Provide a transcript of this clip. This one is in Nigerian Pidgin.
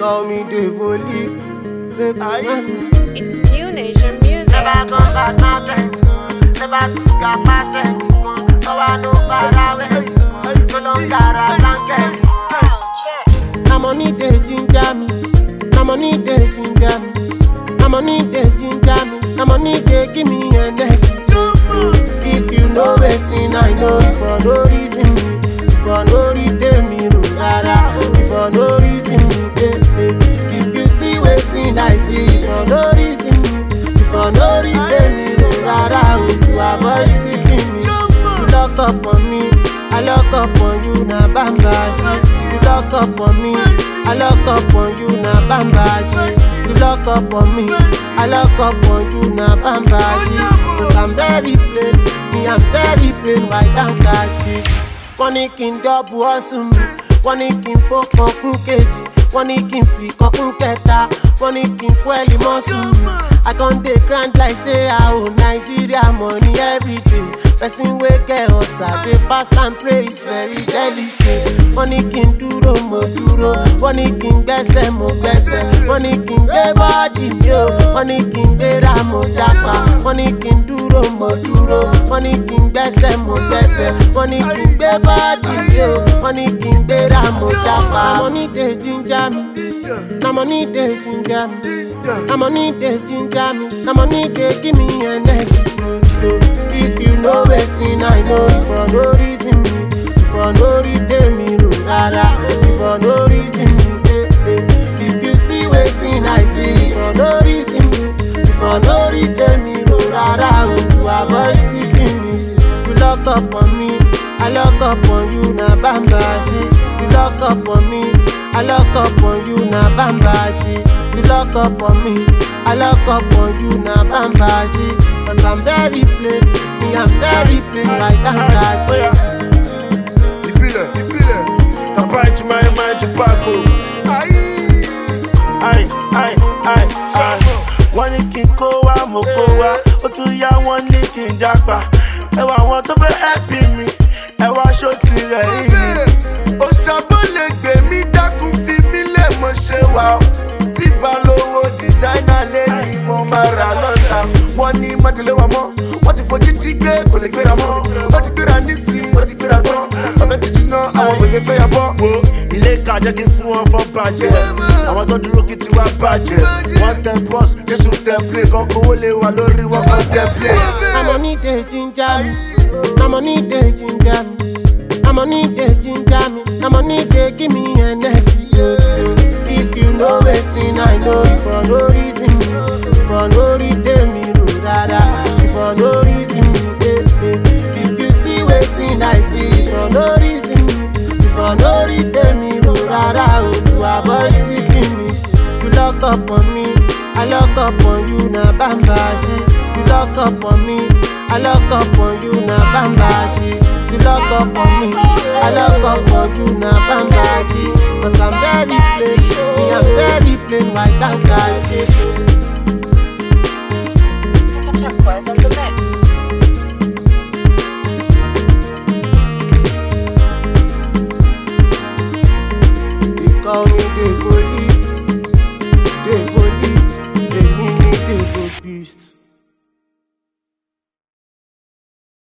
call me Devoli. Make I It's new nation music. Never come back nothing. Never took a passing. No one know far away. No no cara blanket. Na money dey ginger me. Na money dey ginger me. Na money dey ginger me. Na money dey give me energy. If you know wetin I know, for no reason me, for no reason me, no rara, for no reason me, eh, eh. If you see wetin I see, for no reason me, for no reason me, no rara, oh, to avoid seeking me. You lock up on me, I lock up on you, na bamba shit. You lock up on me, I lock up on you, na bamba shit. You lock up on me, I lock up on you, na bamba shit. Cause I'm very plain, me I'm very plain, white and catchy. Wọ́n ní kí n dọ́bù ọ̀sùn mi, wọ́n ní kí n fọ́kàn kún kejì, wọ́n ní kí n fi kọ́kún kẹta, wọ́n ní kí n fún ẹ̀lì mọ́sùn mi. I con dey grind like say I owe Nigeria money everyday. Person wey get ọ̀sà dey fast and pray is very delicate. Wọ́n ní kí n dúró mo dúró, wọ́n ní kí n gbẹ́sẹ̀ mo gbẹ́sẹ̀, wọ́n ní kí n gbé bọ́ọ̀dì mi o, wọ́n ní kí n gbéra mo jápa, wọ́n ní kí n dúró mo dúró, wọ́n ní kí n gbẹ́sẹ̀ mo gbẹ́sẹ̀, wọ́n ní kí n gbé bọ́ọ̀dì mi o, wọ́n ní kí n gbéra mo jápa. Na money dey ginger me, na money dey ginger me. Na money dey ginger me, na money dey give me energy. If you know wetin I know, for no reason me, for no reason me, no rara, for no reason me, eh, eh. If you see wetin I see, for no reason me, for no reason me, no rara, oh, to avoid see finish. You lock up on me, I lock up on you, na bamba shit. You lock up on me, I lock up on you, na bamba shit. You lock up on me, I lock up on you, na bamba shit. Cause I'm very plain, me I'm very plain, right down that Oya. Ìbílẹ̀, ìbílẹ̀. Bàbá ìjùmọ̀ ẹ̀ máa jù pákó. Ai, ai, ai, ai. Wọ́n ní kí n kó wá, mo kó wá. Ó tún yá wọ́n ní kí n jápa. Ẹ wà àwọn tó fẹ́ ẹ̀pì mi. Ẹ wá aṣọ tirẹ̀ yìí. Òṣàbò lè gbè mí dákun fi mí lẹ̀ mọ́ ṣe wà ó. Tí balówó dìsáínà lé ní mo máa rà lọ́la. Wọ́n ní májèlé wa mọ́. Wọ́n ti fojú dí gbé kò lè gbéra mọ́. Wọ́n ti gbéra nísìnyí, wọ́n ti gbéra tán. Ọbẹ̀ ti jiná, àwọn òye fẹ́ yà bọ́. Wo ilé ìka jẹ́ kí n fún wọn fọ́n bàjẹ́. Àwọn tó dúró kí tiwa bàjẹ́. Wọ́n tẹ bọ́s, Jésù tẹ plé. Kan kówó lé wa lórí wọn kan tẹ plé. Na money dey ginger me, na money dey ginger me, na money dey ginger me, na money dey give me energy. If you know wetin I know, for no reason me, for no reason me, no rara, for no reason me, eh, eh. If you see wetin I see, for no reason me, for no reason me, no rara, oh, to avoid see finish. You lock up on me, I lock up on you, na bamba shit. You lock up on me, I lock up on you, na bamba shit. You lock up on me, I lock up on you, na bamba shit. Cause I'm very plain, me I'm very plain, white and catchy.